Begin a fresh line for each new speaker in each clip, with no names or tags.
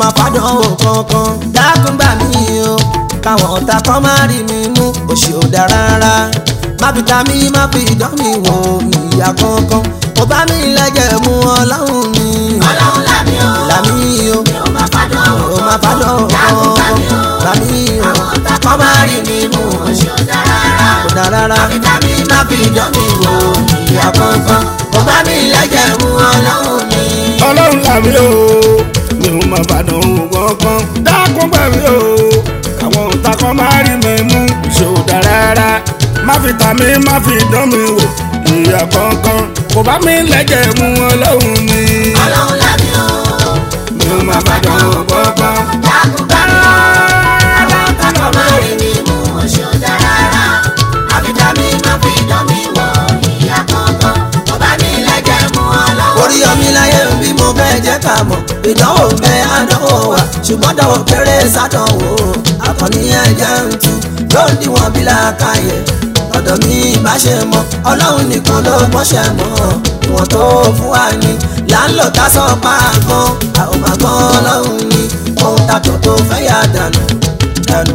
máa fàdánwò kankan dákun gbà mí o káwọn ọ̀tá kan má rí mi mú òṣì ò dáa rárá má fi ta mí má fi dán mi wò ìyá kankan kò bá mi lẹ́jẹ̀ mú ọlọ́run mi
ọlọ́run lámì o
làmí o
mi ò máa fàdánwò
ò máa fàdánwò
dákun gbà
kankan
mí o
làmí o
àwọn ọ̀tá
kọ́
kan
má
máa
rí
rí
mi
mi
mú
mú òṣì ò dáa rárá
kò dáa rárá
àbítàmí má fi dán mi wò ìyá kankan kò bá mi lẹ́jẹ̀ mú ọlọ́run mi.
ọlọ́run làmí o mi ò máa bàdàn òun kankan dákun gbà mí o àwọn òǹtà kan máa rí mi mú ṣòdà rárá má fi tà mí má fi dán mi wò ìyá kankan kò bá mi lẹ́jẹ̀ mú ọlọ́run mi
ọlọ́run lámì o
mi ò máa bàdàn òun kankan.
dákun gbà mí o àwọn ọ̀tá kan máa rí mi mú òṣì ò dáa rárá àbítàmí má fi dán mi wò ìyá kankan kò bá mi lẹ́jẹ̀ mú ọlọ́run
orí ọmí láyé bí mo fẹ́ jẹ́ ká mọ̀ ìdánwò ń bẹ àdánwò wa ṣùgbọ́n dánwò kéré sádánwò akọni ẹ̀jẹ̀ ń tu yóò díwọ̀n bí làákàyè ọ̀dọ̀ mi bá ṣe mọ̀ ọlọ́run nìkan ló mọ̀ṣẹ̀ mọ̀ ìwọ̀n tó fún wa ni là ń lò tá sọ páàgbọ́n àwọn màgbọ́n ọlọ́run ni ohun ta tó tó fẹ́ yà dànù dànù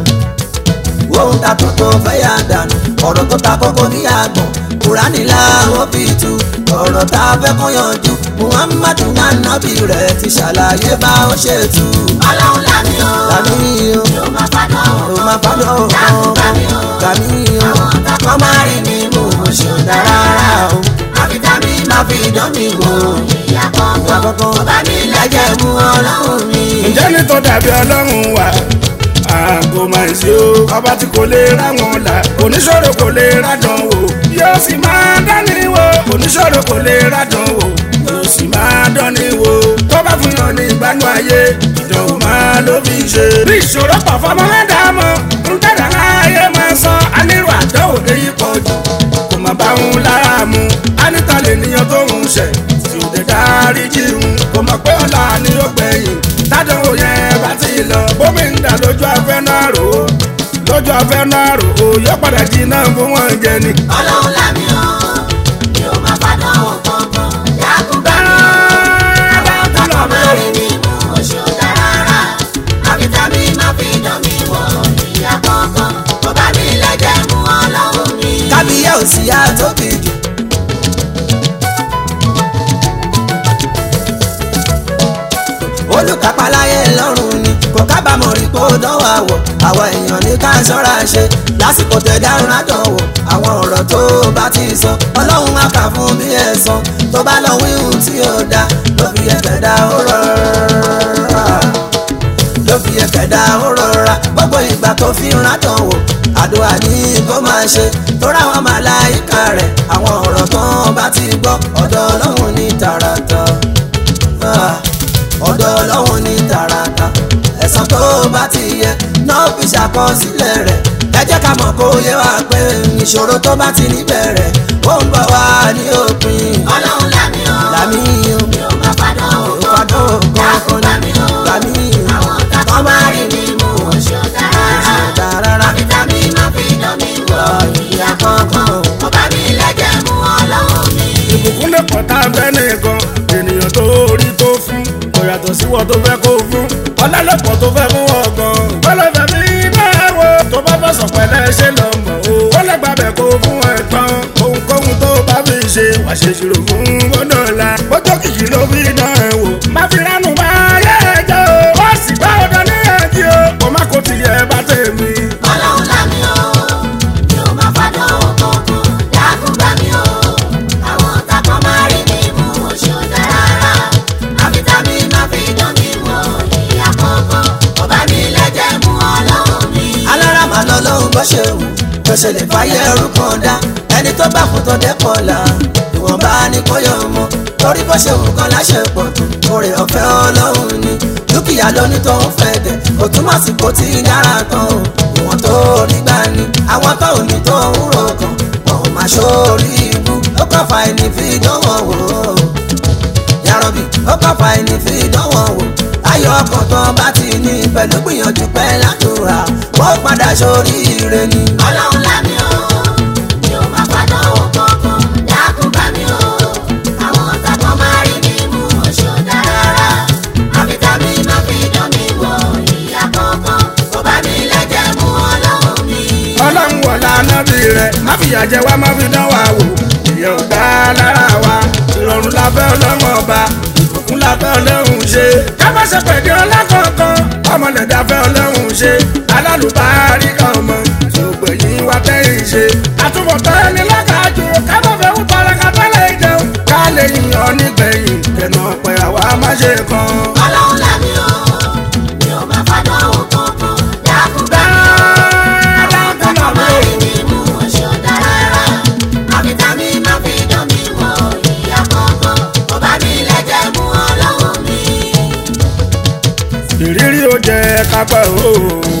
ohun ta tó tó fẹ́ yà dànù ọ̀rọ̀ tó ta kókó ní àgbọ̀n kùránì làwọn fi tu ọ̀rọ̀ tá a fẹ́ kọ́ yanjú muhammadu nanabi rẹ̀ ti ṣàlàyé bá ó ṣe tu.
ọlọ́run lámì o
Gàmí o,
mi ò máa fàdánwò
ò máa fọ́dọ̀
dákun gbà mí o
gàmí o,
àwọn ọ̀tá kan máa rí mi mú òṣì ò dáa rárá o àbítàmí má fi dán mi wò ìyá kankan kò bá mi lẹ́jẹ̀ mú ọlọ́run mi.
ǹjẹ́ ní tó dàbí ọlọ́run wà àgọ́ máa ń ṣe ó ọba tí kò lè ráwọn là oníṣòro kò lè rádàn wò yóò sì máa dání wò oníṣòro kò lè rádàn wò yóò sì máa dání wò tó bá fún yàn ní ìgbánú ayé ìdánwò máa ló fi ṣe. bí ìṣòro pọ̀ fọmọ mẹ́dàámọ́ ń tẹ̀lé ayé máa sọ anírò àdánwò èyí pọ̀ jù kò má bá òun lára mu anita lè níyan tó ń ṣẹ̀ tí ò dé dárí jí òun kò mọ̀ pé ọ̀la ni ó gbẹ̀yìn tádánwò yẹn bá ti lọ bómi ń dà lójú afẹ́ náà rò ó lójú afẹ́ náà rò ó yọ padà jí náà fún wọn jẹ ni.
ọlọ́run lámì o mi ò máa fàdánwò kankan dákun gbà mí o àwọn ọ̀tá kan máa rí mi mú òṣì ò dáa rárá àbítàmí má fi dán mi wò ìyá kankan kò bá mi lẹ́jẹ̀ mú ọlọ́run mi.
kábíyá ò sí yá tóbi jù. olùkápáláyé lọ́rùn ni kò kábàámọ̀ rí kó dánwò àwọ̀ àwọn èèyàn ní ká ṣọ́ra ṣe lásìkò tẹ̀dárùn àdánwò àwọn ọ̀rọ̀ tó bá ti sọ ọlọ́run á kà fún bí ẹ̀san tó bá lọ wíhùn tí ó dá ló fi ẹ̀fẹ̀ dá ó rọra ló fi ẹ̀fẹ̀ dá ó rọra gbogbo ìgbà tó fi ń rádàn wò àdúrà ní kó máa ṣe tóra àwọn màláìka rẹ̀ àwọn ọ̀rọ̀ tán bá ti gbọ́ ọ̀dọ̀ ọlọ́run ní tààràtà Ah, ọ̀dọ̀ ọlọ́run ní tààràtà ẹ̀san tó bá ti yẹ náà fi ṣàkọsílẹ̀ rẹ̀ ẹ jẹ́ ká mọ̀ kó yé wa pé ìṣòro tó bá ti níbẹ̀rẹ̀ ó ń bọ̀ wá ní òpin
ọlọ́run lámì o
làmí o
mi ò máa fàdánwò
ìfọdún
dákun
kankan
gbà mí o
làmí o
àwọn ọ̀tá kan máa rí mi mú òṣì ò dáa rárá
ṣẹ̀dá rárá
àbítàmí má fi dán mi wò ìyá kankan kò bá mi lẹ́jẹ̀ mú ọlọ́run mi.
ìbùkún lè pọ̀ tá a fẹ́ nìkan ènìyàn tó rí tó fún kò yàtọ̀ sí wọ́n tó fẹ́ kó fún ọlọ́lọ́pọ̀ tó fẹ́ fún wọn gan. ọlọ́fẹ́ mi náà wo tó bá fẹ́ sọ̀pẹ́lẹ́ ṣe lọ mọ̀ o. ó lè gbàbẹ̀ kó fún ẹ tán ohunkóhun tó bá fi ṣe wà ṣe ṣírò fún gbọ́dọ̀ la. bójú kìkì ló fi dán ẹ wò. má fi ránù bá yẹ ẹ jẹ́ o. ó sì gbá ọ̀dọ́ ní ẹ̀jẹ̀ o. kò má kó tiẹ̀ bá tèmi.
ọlọ́run lámì o mi ò máa fàdánwò kankan dákun gbà mí o àwọn ọ̀tá kan máa rí mi mú òṣì ò dáa rárá àbítàmí má fi dán mi wò ìyá kankan kò bá mi lẹ́jẹ̀ mú ọlọ́run mi.
alára màá lọ lọ́hùn bó ṣe wù bó ṣe lè fàyè ẹrú kan dá ẹni tó bá fún tó dẹ́kọ̀ là ìwọ̀nba ni kò yọ ọmọ torí bó ṣe wù kan láṣẹ pọ̀ tó oore ọ̀fẹ́ ọlọ́run ni dúkìá lóní tó ń fẹ́ dẹ̀ kò túmọ̀ sí kò tí ì dára tán o ìwọ̀n tó rí gbà ní àwọn tó ò ní tó ń rò kàn wọn ò máa ṣórí ibú ó kàn fà ẹni fi dánwò wò ó yarobi ó kàn fà ẹni fi dánwò wò ayọ̀ ọkàn tán bá ti ní pẹ̀lú gbìyànjú pẹ́ ládùúrà wọ́n padà sórí ire ni.
ọlọ́run lámì o mi ò máa fàdánwò kankan dákun gbà mí o àwọn ọ̀tá kan máa rí mi mú òṣì ò dáa rárá àbítàmí má fi dán mi
fìyà jẹ wá má fi dán wa wò ìyẹn ò dá lára wa ìrọ̀rùn la fẹ́ ọlọ́run ọba ìbùkún la fẹ́ ọlọ́run ṣe ká má ṣe pẹ̀lú ọlọ́kọ̀ọ̀kan ọmọlẹ̀dá fẹ́ ọlọ́run ṣe alálùbárí kan mọ tí ó gbẹ̀yìn wa tẹ́yìn ṣe àtúbọ̀tán ẹni lọ́kàájú ká má fẹ́ wú paraka tẹ́lẹ̀ ìjẹun ká lè yàn nígbẹ̀yìn kẹ̀nà ọ̀pẹ̀ àwa má ṣe kan.
ọlọ́run làmì o mi ò máa fàdánwò kankan dákun gbà mí o àwọn kankan máa rí mi mú oṣù ọ̀dà rárá àfitàmí máa fi dán mi wọ ìyá kankan kò bá mi lẹ́jẹ̀ mú ọlọ́run mi.
ìrírí ó jẹ kápẹ́ o.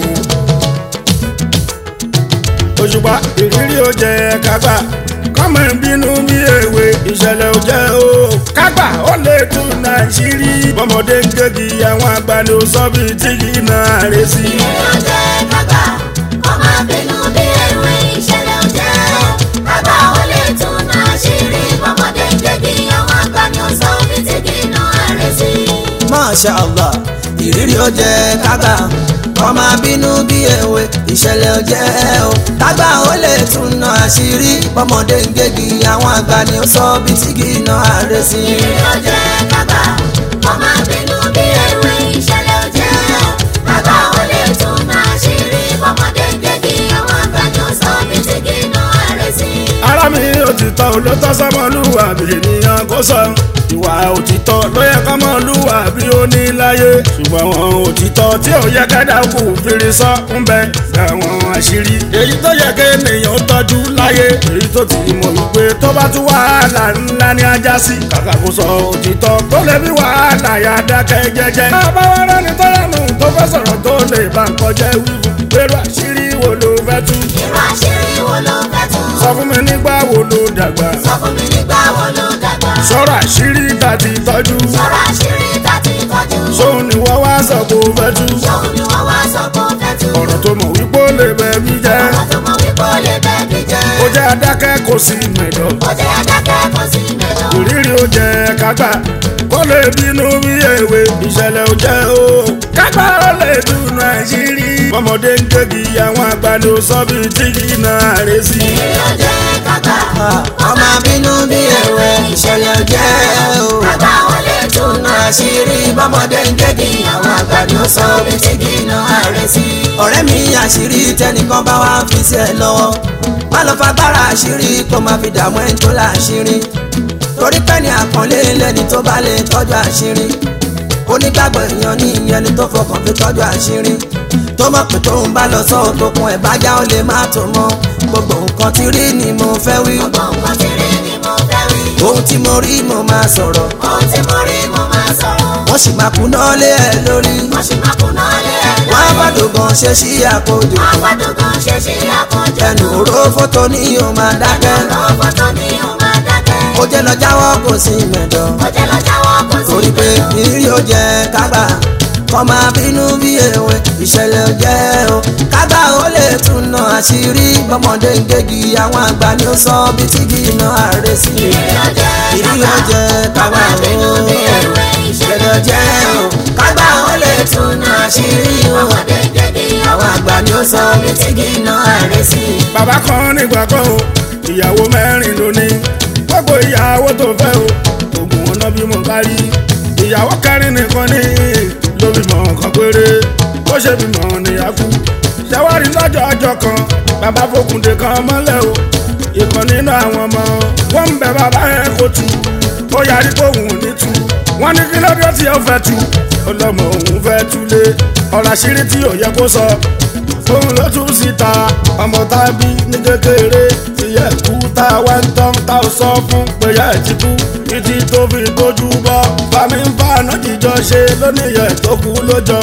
òṣùpá ìrírí ó jẹ kápá kọ́mọ ìbínú bí èwe ìṣẹ̀lẹ̀ ò jẹ́ o. kápá ó lè tún nàìjírí bọ́mọdé ń gégi àwọn àgbà ni ó sọ bí tí kì í na àrẹ sí.
ìrìn ọjọ́ kágbà ọmọ abínú bí ewé ìṣẹ̀lẹ̀ ọjọ́ kágbà ó lè tún náà ṣírí bọ́mọdé ń gbégi àwọn àgbà ni ó sọ bí tí kì í ná àrẹ sí.
Masha Allah ìrírí ó jẹ kágbà ọmọ abínú bí èwe ìṣẹ̀lẹ̀ ó jẹ́ o kágbà ó lè tún ná àṣírí bọ́mọdé ń gégi àwọn àgbà ni ó sọ bí tí kì í ná àárẹ̀ sí.
ìrìn ọjọ́ kágbà ọmọ abínú bí ewé ìṣẹ̀lẹ̀ ọjọ́ kágbà ó lè tún náà ṣírí bọ́mọdé ń gbégi àwọn àgbà ni ó sọ bí tí kì í ná àrẹ sí.
ara mi òtítọ́ olótọ́ sọmọlúwàbí ènìyàn kò sọ ìwà òtítọ́ ló yẹ kọ́mọlúwàbí ó ní láyé ṣùgbọ́n àwọn òtítọ́ tí ò yẹ kẹ́dà kù fìrí sọ ń bẹ àwọn àṣírí èyí tó yẹ kéèyàn tọ́jú láyé èyí tó ti mọ̀ wípé tó bá tún wàhálà ńlá ní ajá sí kàkà kó sọ òtítọ́ tó lè bí wàhálà yà dákẹ́ jẹ́jẹ́. bàbá wa rẹ́ni tó lẹ́nu tó fẹ́ sọ̀rọ̀ tó lè bá nǹkan jẹ́ wíwú pẹ̀lú àṣírí wo ló fẹ́ tú
irú àṣírí wo ló fẹ́ tún.
sọ fún mi nígbà wo ló dàgbà
sọ fún mi nígbà wo ló dàgbà.
sọ̀rọ̀ àṣírí tàbí tọ́jú
sọ̀rọ̀ àṣírí tá ti tọ́jú.
sóun ni wọ́n wá sọ kó fẹ́ tú
ṣòun ni wọ́n wá sọ pé ó fẹ́ tú.
ọ̀rọ̀ tó mọ̀ wípé ó lè bẹ̀ mí jẹ́
ọ̀rọ̀ tó mọ wípé ó lè bẹ́ẹ̀ bí jẹ́.
ó jẹ́ adákẹ́ kò sí mẹ̀dọ̀
ó jẹ́ adákẹ́ kò sí mẹ́lọ.
ìrírí ó jẹ́ kágbà kó lè bínú bí èwe ìṣẹ̀lẹ̀ ó jẹ́ o kágbà ó lè dùnú àṣírí ọmọdé ń gégi àwọn àgbà ló sọ bí tí kì í na àrẹ sí.
ìrírí ọjọ́ kágbà.
ọmọ abínú bí èwe ìṣẹ̀lẹ̀ ó jẹ́ o
kágbà ó lè tún náà
àṣírí bọ́mọdé ń gégi àwọn àgbà ni ó sọ bí tí kì í ná àárẹ̀ sí. ọ̀rẹ́ mi àṣírí tẹnìkan bá wá fi sí ẹ lọ́wọ́ má lọ fagbára àṣírí kó má fi dààmú ẹni tó láṣírí torí pé ní àpọ́nlé lẹ́ni tó bá lè tọ́jú àṣírí onígbàgbọ́ èèyàn ní ìyẹn ni tó fọkàn fi tọ́jú àṣírí tó mọ̀ pé tóun bá lọ sọ́ọ̀ tó kun ẹ̀ bá já ó lè má tó mọ́ gbogbo nǹkan tí rí ni mo fẹ́ wí
gbogbo nǹkan tí rí ni mo fẹ́ wí.
ohun tí mo rí mo máa sọ̀rọ̀
ohun tí mo rí mo máa sọ̀rọ̀.
wọ́n sì máa kúná lé ẹ lórí
wọ́n sì máa kùnà lé ẹ
wọ́n á
lórí.
gbọ́dọ̀ gan ṣe sí àkójọ
wọ́n gbọ́dọ̀ gan ṣe ṣe àkànjọ.
ẹnu òró fótó ní yóò máa dákẹ́
ọ̀rọ̀ fọ́tò ni ó máa dákẹ́.
ó jẹ́ lọ jáwọ́ kò sí mẹ́dọ̀
ó jẹ́ lọ jáwọ́ kò sí
torí pé ìrírí ó jẹ́ kágbà kọ́ máa bínú bí èwe ìṣẹ̀lẹ̀ ó jẹ́ o kágbà ó lè tún ná àṣírí bọ́mọdé ń gégi àwọn àgbà ni ó sọ bí tí kì í ná àárẹ̀ sí i ìrírí ó jẹ́ kágbà o ìṣẹ̀lẹ̀ ó jẹ́ o kágbà ó lè tún ná àṣírí o àwọn àgbà ni ó sọ bí tí kì í ná àárẹ̀ sí i.
bàbá kan nígbà kan o ìyàwó mẹ́rin ló ní gbogbo ìyàwó tó fẹ́ o oògùn ọ̀nà bí mo bá rí ìyàwó kẹrin nìkan ní ló bímọ kan péré ó ṣe bímọ níyàkú ṣàwárí lọ́jọ́ ọjọ́ kan bàbá fòkùndé kan mọ́lẹ̀ o ìkan nínú àwọn ọmọ wọn ń bẹ bàbá yẹn kó tu ó yarí pé òun ò ní tu wọn ní kí lóde tí ó fẹ́ tu ó lọ́mọ òun fẹ́ túlé ọ̀rọ̀ àṣírí tí ò yẹ kó sọ òun ló tún síta ọmọ tá a bí ní kékeré ìyá ẹ̀kú tá a wá ń tán tá a sọ fún péyà ẹ̀ ti kú títí tó fi gbójú bọ́ fami ń fa àná jíjọ ṣe lóníyẹ̀ tó kú lójọ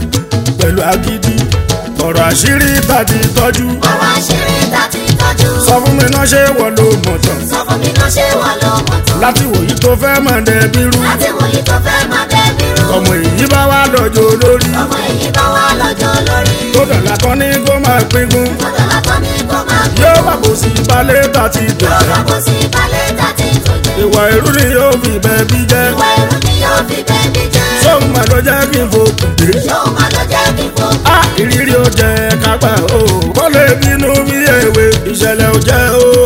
pẹ̀lú agídí ọ̀rọ̀ àṣírí tàbí tọ́jú
ọ̀rọ̀ àṣírí tá ti tọ́jú.
sọ fún mi náà ṣé wọ́n ló mọ̀ tán
sọ fún mi náà ṣé wọ́n ló mọ̀ tán.
láti wòyí tó fẹ́ mọ̀ dẹ́bí rú
láti wòye tó fẹ́ máa dẹ́bi rú.
ọmọ èyí bá wà lọ́jọ́ lórí
ọmọ èyí bá wà lọ́jọ́ lórí.
tó dọ̀là kan ní kó máa pínkún
ọ̀dọ̀ látọ̀ ní kó máa gbé.
yóò bá kò sí balẹ̀ tàti
yóò
dọ̀là
bá kó sí balẹ̀ tá ti tọ́jú.
ìwà ìrú ni yóò fi bẹ́ẹ̀ bí jẹ́
ìwà ìrú ni yóò fi bẹ́ẹ̀bi jẹ́.
sóun mà ló jẹ́ kí n fòkùn dé.
yóò máa lọ jẹ́ kí n fò.
a ìrírí ó jẹ kápá o kó lè bínú bí èwe ìṣẹ̀lẹ̀ ó jẹ́ o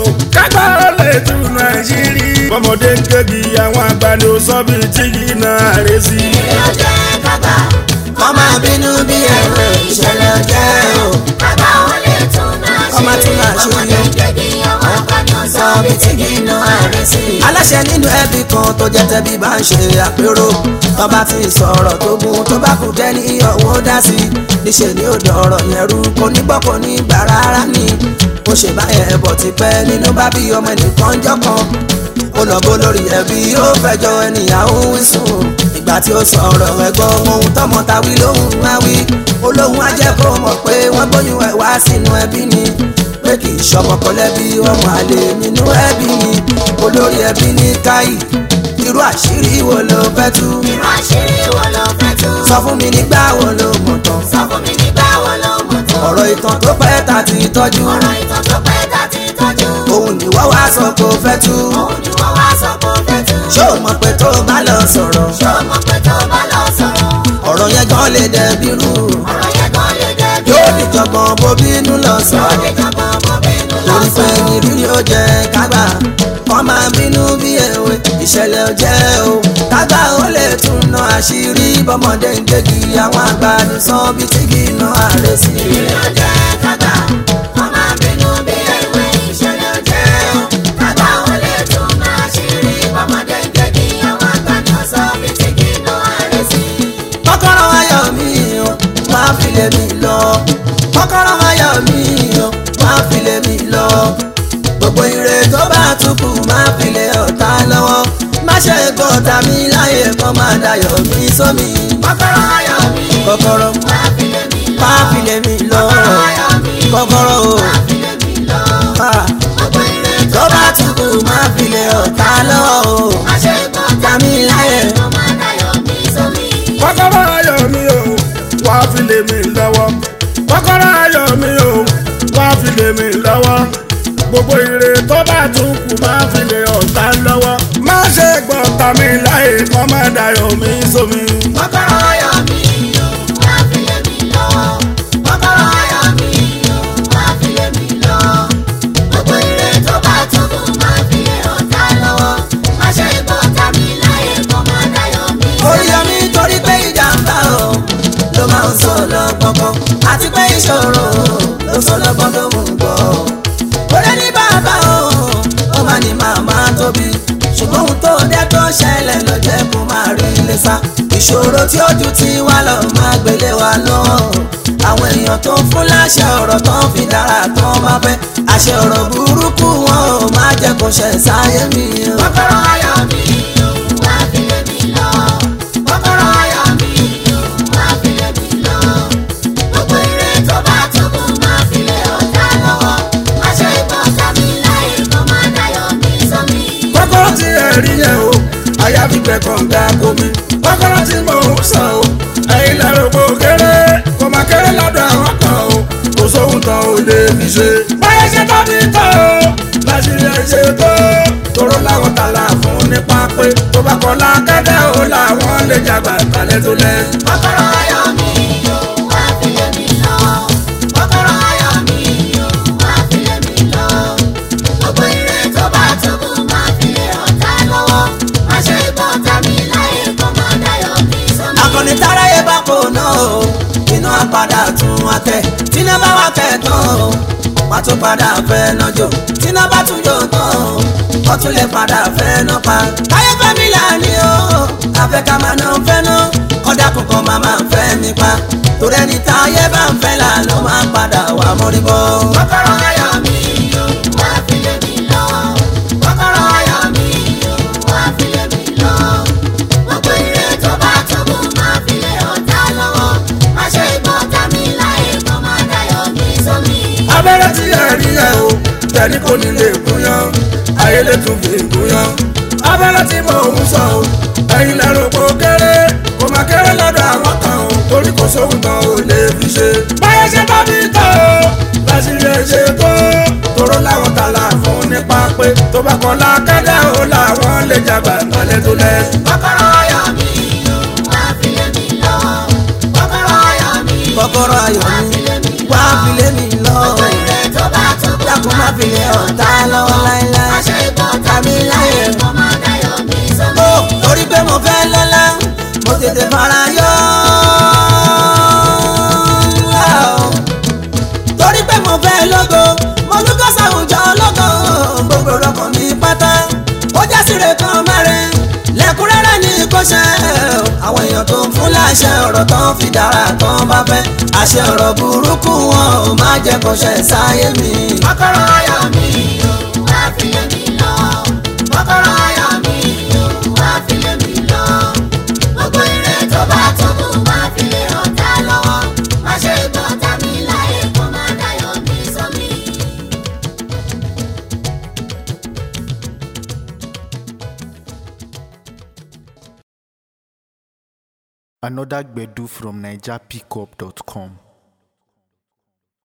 kágbá ó lè túnú àṣírí. bọ́mọdé ń kébi àwọn àgbàdo sọ́bì tí kì í náà rẹ̀ sí.
Ilé ọjẹ́ kágbá.
kọ́ máa bínú bí ẹ̀rọ ìṣẹ̀lẹ̀ ọjẹ́ o.
Kágbá ó lè tún náà ṣe.
Ọmọ tún náà ṣe.
Ọmọdé kéde àwọn àgbàdo sọ
sọ
bí
bí
tí
tí
kì
kì
í
í
ná
ná
àrẹ sí.
aláṣẹ nínú ẹbí kan tó jẹ́ tẹbí bá ń ṣe àpérò tó bá ti sọ̀rọ̀ tó gun tó bá kù jẹ́ ní ọ̀wọ́ dá sí i níṣẹ́ ni ó dọ̀rọ̀ yẹn rú kò ní gbọ́ kò ní gbà rárá ni ó ṣe báyẹn bọ̀ ti pẹ́ nínú bá bí ọmọ ẹnìkan jọ́ kan ó lọ bó lórí ẹbí ó fẹjọ́ ẹnìyàwó wísùn ìgbà tí ó sọ̀rọ̀ ẹ̀gbọ́n ohun tọmọ ta wí lóhùn wá wí olóhùn á jẹ́ kó mọ̀ pé wọ́n gbóyún ẹ̀ wá sínú ẹbí ni pé kì í ṣọmọkọlẹ́bí ọmọ àlè nínú ẹbí ni olórí ẹbí ní káyì irú àṣírí wo ló fẹ́ tú
Irú àṣírí wo ló fẹ́ tú?
sọ fún mi nígbà wo ló mọ̀ tán
Sọ fún mi nígbà wo ló mọ̀ tó?
ọ̀rọ̀ ìtàn tó pẹ́ ta ti tọ́jú
Ọ̀rọ̀ ìtàn tó pẹ́ tá ti tọ́jú.
òun ni wọ́n wá sọ pé ó fẹ́ tú
Òun ni wọ́n wá sọ pé ó fẹ́ tú.
ṣó o mọ̀ pé tó o bá lọ sọ̀rọ̀
Ṣé o mọ̀ pé tó bá lọ sọ̀rọ̀?
ọ̀rọ̀ yẹn gan lè dẹ̀bi rú
Ọ̀rọ̀ yẹn gan lè dẹ́bi.
yóò níjọ̀gbọ̀n bó bínú lọ sọ
Yóò lè jọ̀gbọ́n bó bínú lọ
torí pé
sọ̀rọ̀.
ìrírí ó jẹ kágbà kọ́ máa bínú bí èwe ìṣẹ̀lẹ̀ ó jẹ́ o kágbà ó lè tún ná àṣírí bọ́mọdé ń gbégi àwọn àgbàdo sàn bí tí kì í ná ààrẹ sí i.
Ilé ọjẹ́ kágbà, wọ́n máa bínú bí ẹ̀wẹ̀ ìṣẹ̀lẹ̀ ọjẹ́ o. Kágbà ó lè tún máa ṣírí bọ́mọdé gẹ́gì àwọn àgbàdo sọ bí tí kì í ná àrẹ sí.
kọ́kọ́rọ́ ayọ̀ mi o máa fi lè mi lọ kọ́kọ́rọ́ ayọ̀ mi o máa fi lè mi lọ gbogbo ire tó bá tukù máa fi lè ọ̀tá lọ́wọ́ má ṣe gbọ́ta mi láyè kọ́ máa dayọ̀ mi sómi
Kọ́kọ́rọ́ ayọ̀ mi,
kọ́kọ́rọ́
máa fi lé mi lọ.
máa fi lè mi lọ
Kọ́kọ́rọ́ ayọ̀ mi,
kọ́kọ́rọ́ o
máa fi lé mi lọ.
Ah,
Gbogbo ire
tó bá tukù máa fi lè ọ̀tá lọ́wọ́ o
má ṣe gbọ́
tàmí láyè
tó máa dayọ̀ mi sómi.
kọ́kọ́rọ́ ayọ̀ mi o wá fi lé mi lọ́wọ́ kọ́kọ́rọ́ ayọ̀ mi o wá fi lé mi lọ́wọ́ gbogbo ire tó bá tún kù má fi lé ọ̀tá lọ́wọ́ má ṣe gbọ́ tàmí láyè kọ́ má dayọ̀ mi sómi.
Kọ́kọ́rọ́ ayọ̀ mi, máa fi lé mi lọ. Kọ́kọ́rọ́ ayọ̀ mi, máa fi lé mi lọ. Gbogbo ire tó bá tókù máa fi lé ọ̀tá lọ́wọ́. Má ṣe gbọ́ tàbí láyé kó máa dayọ̀ mi
orí omi torí pé ìjàmbá o ló máa ń sọ lọ́gbọ̀ngbọ̀n àti pé ìṣòro ló sọ lọ́gbọ̀n ló mú gbọ́. orí ní bàbá o ó máa ní màmá tóbi ṣùgbọ́n ohun tó dé tó ṣẹlẹ̀ ló jẹ́ kó máa rí ilé sá. ìṣòro tí ó ju ti wá lọ máa gbélé wa lọ. àwọn èèyàn tó ń fún láṣẹ ọ̀rọ̀ tó ń fi dára tó ń máa fẹ́ àṣẹ ọ̀rọ̀ burúkú wọn ò máa jẹ́ kó ṣẹ̀ sáyé mi. o.
Kọ́kọ́rọ́ ayọ̀ mi, máa fi lé mi lọ. Kọ́kọ́rọ́ ayọ̀ mi, máa fi lé mi lọ. Gbogbo ire tó bá tókù máa fi lé ọ̀tá lọ́wọ́. Má ṣe gbọ́ tàbí láyé kó máa dayọ̀ mi sómi.
kọ́kọ́rọ́ tí ẹ rí yẹn o àyà fi gbẹ kànga komi kọ́kọ́rọ́ tí mò ń sọ o ẹ̀yin lẹ́rù kò kéré kò má kéré lọ́dọ̀ àwọn kan o kò sóhun tán ò lè fi ṣe. báyẹn ṣe tó ti tọ́ o láṣìírí ẹ̀ ṣe tó tóró láwọn tààlà fún nípa pé tó bá kọ́ lákẹ́dẹ́ o làwọn lè jàgbá ìbàlẹ̀ tó lẹ́.
Kọ́kọ́rọ́ ayọ̀ mi, máa fi lé mi lọ. Kọ́kọ́rọ́ ayọ̀ mi, máa fi lé mi lọ. Gbogbo ire tó bá tókù máa fi lé ọ̀tá lọ́wọ́. Má ṣe gbọ́ tàbí láyé kó máa dayọ̀ mi sómi.
akọni táráyé bá kò náà o iná padà tún wá tẹ tíná bá wá tẹ tán o wá tún padà fẹ́ náà jò tíná bá tún jò tán o wọ́n tún lè padà fẹ́ náà pa. káyé fámílà ni o àfẹ́ ká máa ná fẹ́ náà kọ́dà kankan máa máa fẹ́ mi pa torí ẹni táyé bá ń fẹ́ là ló máa padà wà mórí bọ́.
Kọ́kọ́rọ́ ayọ̀ mi, máa fi lé mi lọ. Kọ́kọ́rọ́ ayọ̀ mi, máa fi lé mi lọ. Gbogbo ire tó bá tókù máa fi lé ọ̀tá lọ́wọ́. Má ṣe gbọ́ tàbí láyé kó máa dayọ̀ mi sómi.
abẹ́rẹ́ tí ẹ rí ẹ o tẹ̀lé kò ní lè gúnyán ayé lè tún fi gúnyán abẹ́rẹ́ tí mò ń sọ o ẹ̀yin lẹ́rù kò kéré kò má kéré lọ́dọ̀ àwọn kan o torí kò sóhun tán ò lè fi ṣe. báyẹn ṣe bá mi tọ́ o láṣìírí ẹ ṣe tó tóró láwọn tààlà fún nípa pé tó bá kọ́ lákẹ́dẹ́ o làwọn lè jàgbá ìbàlẹ̀ tó lẹ́.
Kọ́kọ́rọ́ ayọ̀ mi, máa fi lé mi lọ. Kọ́kọ́rọ́ ayọ̀ mi,
kọ́kọ́rọ́ ayọ̀ mi wá fi lé mi lọ
gbogbo ire tó bá tókù
dákun má fi lé ọ̀tá lọ́wọ́ láéláé. farayọ. torí pé mo fẹ́ lógo mo lúgọ́ sàwùjọ lógo gbogbo rọkàn mi pátá ó jásìrè kan mẹ́rin lẹ́kúnrẹ́rẹ́ ní kò ṣe àwọn èèyàn tó ń fún láṣẹ ọ̀rọ̀ tán fi dára tán bá fẹ́ àṣẹ ọ̀rọ̀ burúkú wọn ò má jẹ́ kó ṣe sáyé mi.
kọ́kọ́rọ́ ayọ̀ mi o wá fi lé mi lọ kọ́kọ́rọ́ ayọ̀ mi o wá fi lé mi lọ gbogbo ire tó bá tó kù wá fi lé ọ̀tá lọ́wọ́ má ṣe gbọ́ tàbí láyé kó má dayọ̀ mi sómi.
Another Gbedu from NigerPickup.com.